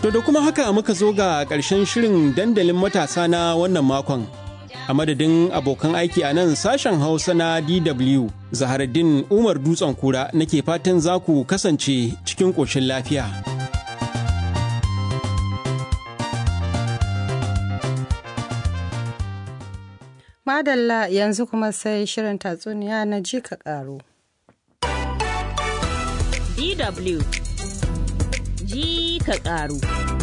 To da kuma haka muka zo ga ƙarshen shirin dandalin matasa na wannan makon. A madadin abokan aiki a nan sashen Hausa na DW, Zaharaddin Umar Dutsen Kura nake fatan za ku kasance cikin ƙoshin lafiya. Madalla yanzu kuma sai shirin tatsuniya na ji ka ƙaru. DW ji ka ƙaru.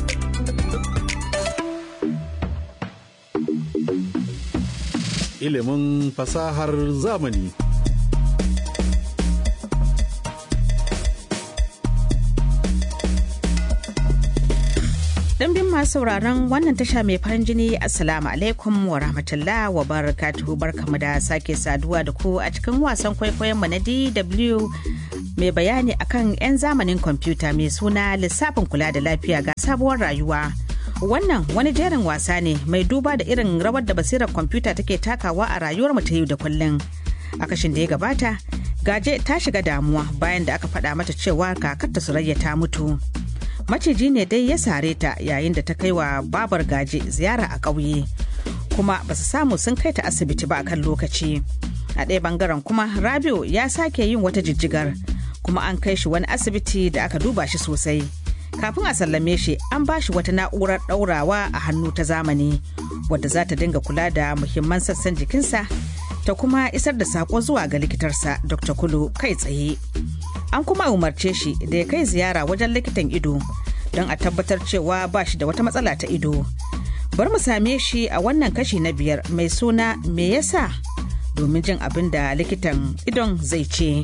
Ilimin fasahar zamani. Ɗimbin masu sauraron wannan tasha mai farin jini Assalamu alaikum wa rahmatullah wa barakatuhu barkamu da sake saduwa da ku a cikin wasan kwaikwayon mu na DW mai bayani akan 'yan zamanin kwamfuta mai suna lissafin kula da lafiya ga sabuwar rayuwa. Wannan wani jerin wasa ne mai duba da irin rawar da basirar kwamfuta take takawa a rayuwar mu ta yau da kullum. A kashin da ya gabata, gaje ta shiga damuwa bayan da aka faɗa mata cewa kakarta Surayya ta mutu. maciji ne dai ya sare ta yayin da ta kai wa babar gaje ziyara a ƙauye kuma ba su samu sun kai ta asibiti ba kan lokaci a ɗaya bangaren kuma rabiu ya sake yin wata jijjigar kuma an kai shi wani asibiti da aka duba shi sosai kafin a sallame shi an ba shi wata na'urar ɗaurawa a hannu ta zamani wadda za ta dinga kula da muhimman sassan jikinsa ta kuma isar da saƙo zuwa ga likitarsa dr kulu kai tsaye an kuma umarce shi da ya kai ziyara wajen likitan ido don a tabbatar cewa ba shi da wata matsala ta ido bar mu same shi a wannan kashi na biyar mai suna me yasa domin jin abin da likitan idon zai ce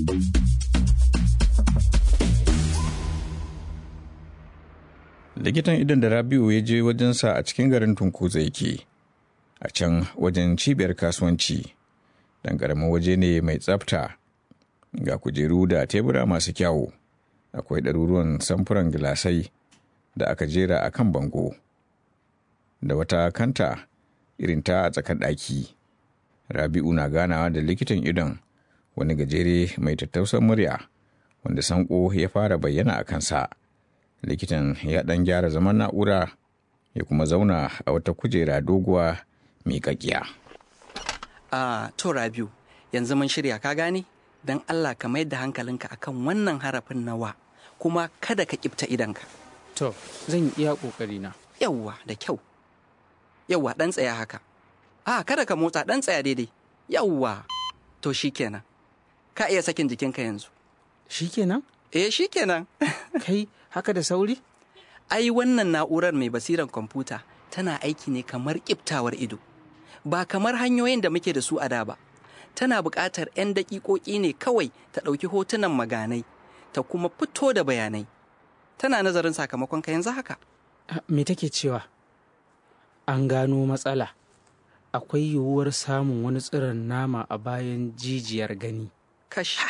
likitan idon da rabiu ya je wajensa a cikin garin tunkuza yake a can wajen cibiyar kasuwanci dan ƙaramin waje ne mai tsafta ga kujeru da tebura masu kyawu akwai ɗaruruwan samfuran gilasai da aka jera a kan bango da wata kanta irin ta a tsakar ɗaki rabi'u na ganawa da likitan idon wani gajere mai tattausan murya wanda sanko ya fara bayyana a kansa likitan ya ɗan gyara zaman na'ura ya kuma zauna a wata kujera doguwa miƙaƙiya. a to rabi'u yanzu mun shirya ka gane don Allah ka mai da hankalinka akan wannan harafin nawa kuma kada ka kifta idanka. To, zan yi iya ƙoƙarina. Yawwa da kyau. Yawwa ɗan tsaya haka. A kada ka motsa ɗan tsaya daidai. Yawwa. To shi kenan. Ka iya sakin jikinka yanzu. Shi kenan? Eh shi kenan. Kai haka da sauri? Ai wannan na'urar mai basiran kwamfuta tana aiki ne kamar kiftawar ido. Ba kamar hanyoyin da muke da su a da ba. tana buƙatar 'yan daƙiƙoƙi ne kawai ta ɗauki hotunan maganai ta kuma fito da bayanai tana nazarin sakamakon ka yanzu haka Me take cewa? An gano matsala. Akwai yiwuwar samun wani tsiron nama a bayan jijiyar gani. kash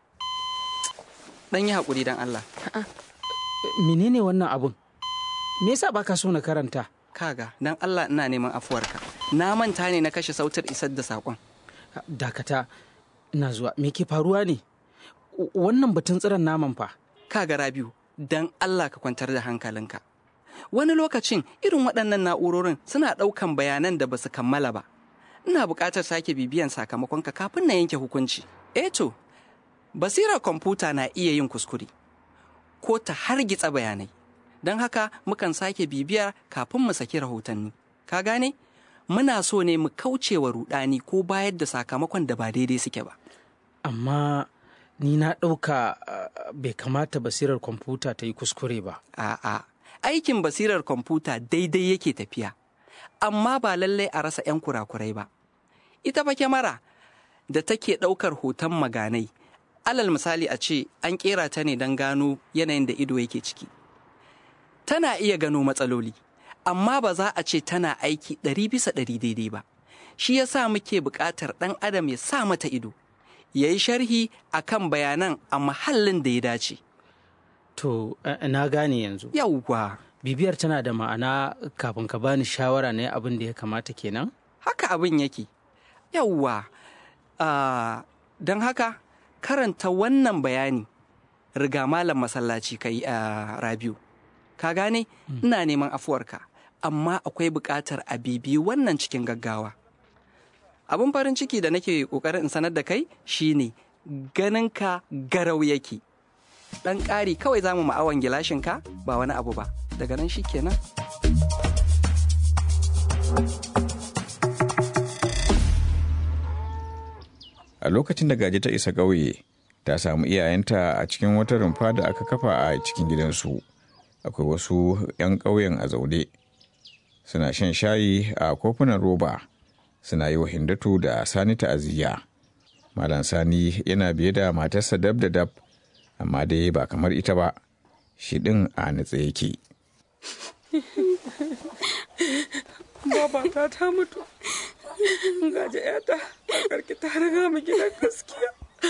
ɗan yi haƙuri don Allah Menene wannan abun? Me yasa baka so na karanta? kaga don Allah ina neman afuwarka na manta ne na kashe sautar isar da saƙon Dakata, ina zuwa. Me ke faruwa ne? Wannan batun tsiron naman fa. kaga rabiu don Allah ka kwantar da hankalinka wani lokacin irin waɗannan na'urorin suna ɗaukan bayanan da ba su kammala ba ina buƙatar sake bibiyan sakamakonka kafin na yanke hukunci eh to basirar kwamfuta na iya yin kuskure ko ta hargitsa bayanai don haka mukan sake bibiyar kafin mu saki rahotanni ka gane muna so ne mu kauce wa rudani ko bayar da sakamakon da ba daidai suke ba Amma ni na ɗauka uh, bai kamata basirar kwamfuta ta yi kuskure ba. A'a, aikin basirar kwamfuta daidai yake tafiya, amma ba lallai a rasa 'yan kurakurai ba. Ita fa kyamara da take ɗaukar hoton maganai, alal misali a ce an ƙera ta ne don gano yanayin da ido yake ciki. Tana iya gano matsaloli, amma ba za a ce tana aiki ɗari bisa ɗari daidai ba. Shi ya sa muke buƙatar ɗan adam ya sa mata ido, ya yi sharhi a kan bayanan a mahallin da ya dace. To, uh, na gane yanzu. Yawwa. Bibiyar tana da ma'ana kafin ka bani shawara na abin da ya kamata kenan? haka abin yake yawwa uh, don haka karanta wannan bayani riga malam masallaci kai a uh, rabiu ka gane ina neman afuwarka amma akwai buƙatar a bibi wannan cikin gaggawa abin farin ciki da nake ƙoƙarin in sanar da kai shine ganin ka garau yake ɗan ƙari kawai za mu ma'awan gilashinka ba wani abu ba daga nan shi kenan a lokacin da gaji ta isa ƙauye ta samu iyayenta a cikin wata rumfa da aka kafa a cikin gidansu akwai wasu 'yan ƙauyen a zaune suna shan shayi a kofunan roba suna yi wa hindatu da sani ta'aziyya malam sani yana biye da matarsa dab da dab amma dai ba kamar ita ba shi ɗin a nutse yake babata ta mutu gaji yata a karki ta riga mu gidan gaskiya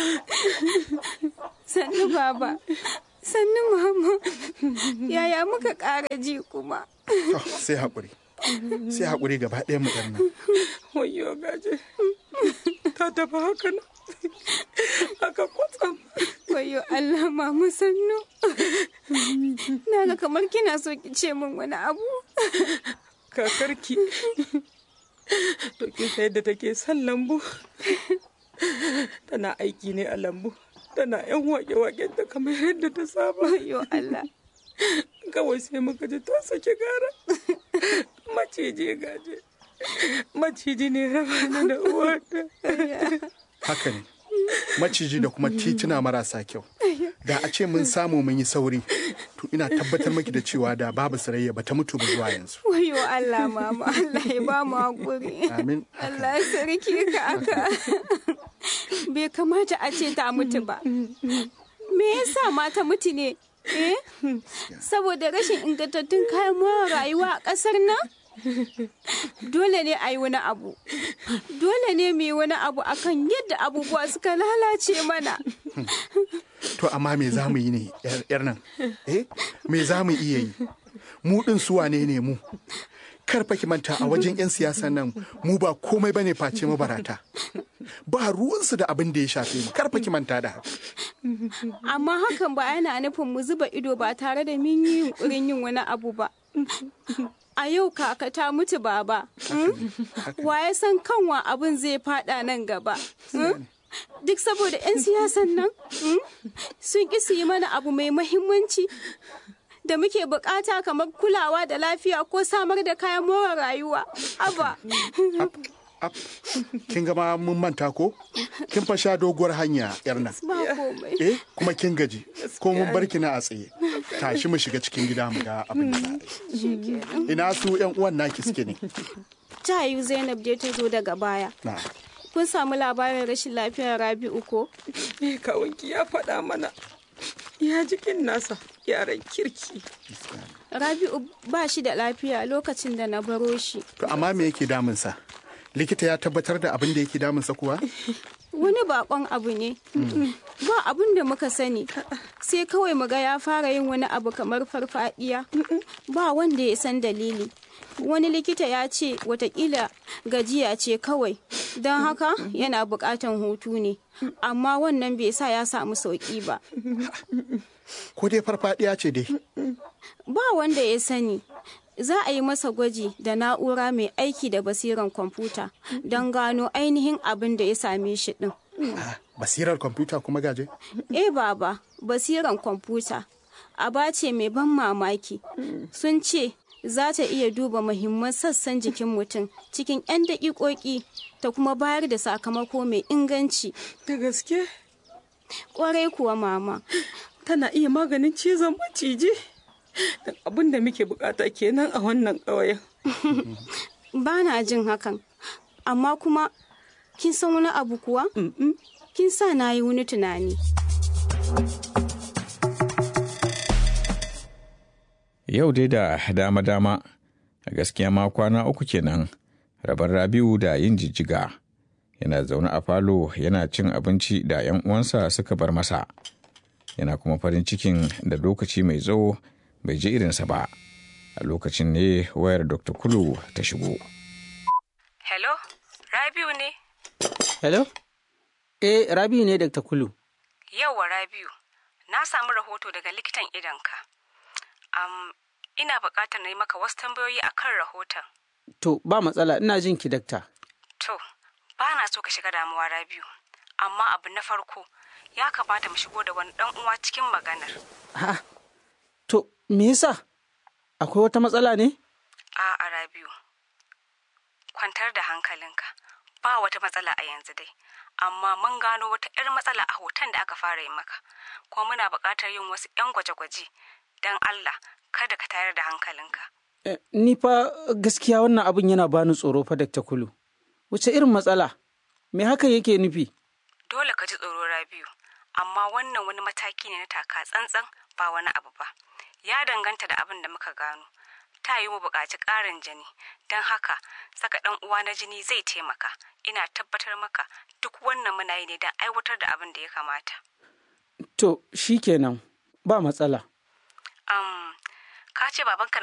sannu baba sannu mama yaya muka ƙara ji kuma sai haƙuri sai haƙuri gaba ɗaya mu nan wayo gaje ta tafi haka nan haka kwatsam wayo Allah mama sannu na ga kamar kina so ki ce min wani abu kakarki to kin san yadda take son lambu tana aiki ne a lambu tana yan wake-waken ta kamar yadda ta saba wayo Allah kawai sai muka ji ta saki gara maciji gaje maciji ne raba da uwata haka ne maciji da kuma tituna marasa kyau da a ce mun samu mun yi sauri to ina tabbatar maki da cewa da babu sarayya ba ta mutu ba zuwa yanzu wayo Allah mama Allah ya ba mu hakuri amin Allah ya sarki ka aka bai kamata a ce ta mutu ba me yasa ma ta mutu ne eh saboda rashin ingantattun kayan more rayuwa a ƙasar nan dole ne a yi wani abu dole ne mu yi wani abu akan yadda abubuwa suka lalace mana to amma me za mu yi ne yar nan eh me za mu iya yi mu din su wane ne mu karfa ki manta a wajen 'yan siyasa nan mu ba komai bane face mabarata ba ruwansu da abin da ya shafe mu karfa ki manta da haka amma hakan ba yana nufin mu zuba ido ba tare da mun yi yunkurin yin wani abu ba a yau kaka ta mutu baba wa ya san kanwa abin zai fada nan gaba duk saboda 'yan siyasan nan sun ƙi su yi mana abu mai mahimmanci da muke bukata kamar kulawa da lafiya ko samar da kayan more rayuwa aba kin gama mun manta ko kin fa sha doguwar hanya yar nan ba komai eh kuma kin gaji ko mun bar ki na a tsaye tashi mu shiga cikin gida mu ga abin da za a yi ina su yan uwan naki suke ne ta yi zainab dai ta zo daga baya na kun samu labarin rashin lafiyar rabi'u ko me kawunki ya faɗa mana ya jikin nasa yaran kirki rabi'u ba shi da lafiya lokacin da na baro shi to amma me yake damunsa likita ya tabbatar da abin da yake damunsa kuwa wani bakon abu ne ba abin da muka sani sai kawai muga ya fara yin wani abu kamar farfadiya ba wanda ya san dalili wani likita ya ce watakila gajiya ce kawai don haka yana bukatan hutu ne amma wannan bai sa ya samu sauki ba ko dai farfadiya ce dai ba wanda ya sani za a yi masa gwaji da na'ura mai aiki da basiran kwamfuta don gano ainihin abin da ya same shi din basirar kwamfuta kuma gaje eh baba basiran kwamfuta aba ce mai ban mamaki sun ce za ta iya duba muhimman sassan jikin mutum cikin 'yan daƙiƙoƙi ta kuma bayar da sakamako mai inganci da gaske ƙwarai kuwa mama tana iya maganin cizon maciji don abin da muke bukata kenan a wannan ƙauyen ba na jin hakan amma kuma kin san wani abu kuwa kin sa na yi wani tunani Yau dai da dama-dama, a gaskiya ma kwana uku kenan, rabar Rabiu da yin jijjiga. Yana zaune a falo yana cin abinci da 'yan uwansa suka bar masa. Yana kuma farin cikin da lokaci mai tsawo bai ji irinsa ba. A lokacin ne wayar Dr. Kulu ta shigo. Hello, Rabiu ne? Hello? Eh, Rabiu ne Dr. Kulu. Yauwa Rabiu, na samu rahoto daga likitan idonka. Um, ina buƙatar na yi maka wasu tambayoyi a kan rahoton. To, ba matsala, ina jin ki dakta. To, ba na so ka shiga damuwa Rabiu, amma abu na farko ya kamata mu shigo da wani ɗan uwa cikin maganar. Ha, to, me yasa? Akwai wata matsala ne? A'a Rabiu, kwantar da hankalinka, ba wata matsala a yanzu dai, amma mun gano wata 'yar matsala a hoton da aka fara yi maka, kuma muna buƙatar yin wasu 'yan gwaje-gwaje, don Allah kada ka tayar da hankalinka. Eh, ni fa gaskiya wannan abin yana bani tsoro fa Dr. Kulu. Wace irin matsala? Me hakan yake nufi? Dole ka ji tsoro Rabiu, amma wannan wani mataki ne na taka tsantsan ba wani abu ba. Ya danganta da abin da muka gano. Ta yi mu buƙaci ƙarin jini, don haka saka ɗan uwa na jini zai taimaka. Ina tabbatar maka duk wannan muna yi ne don aiwatar da abin da ya kamata. To, shi kenan, ba matsala. Um, ka ce babanka na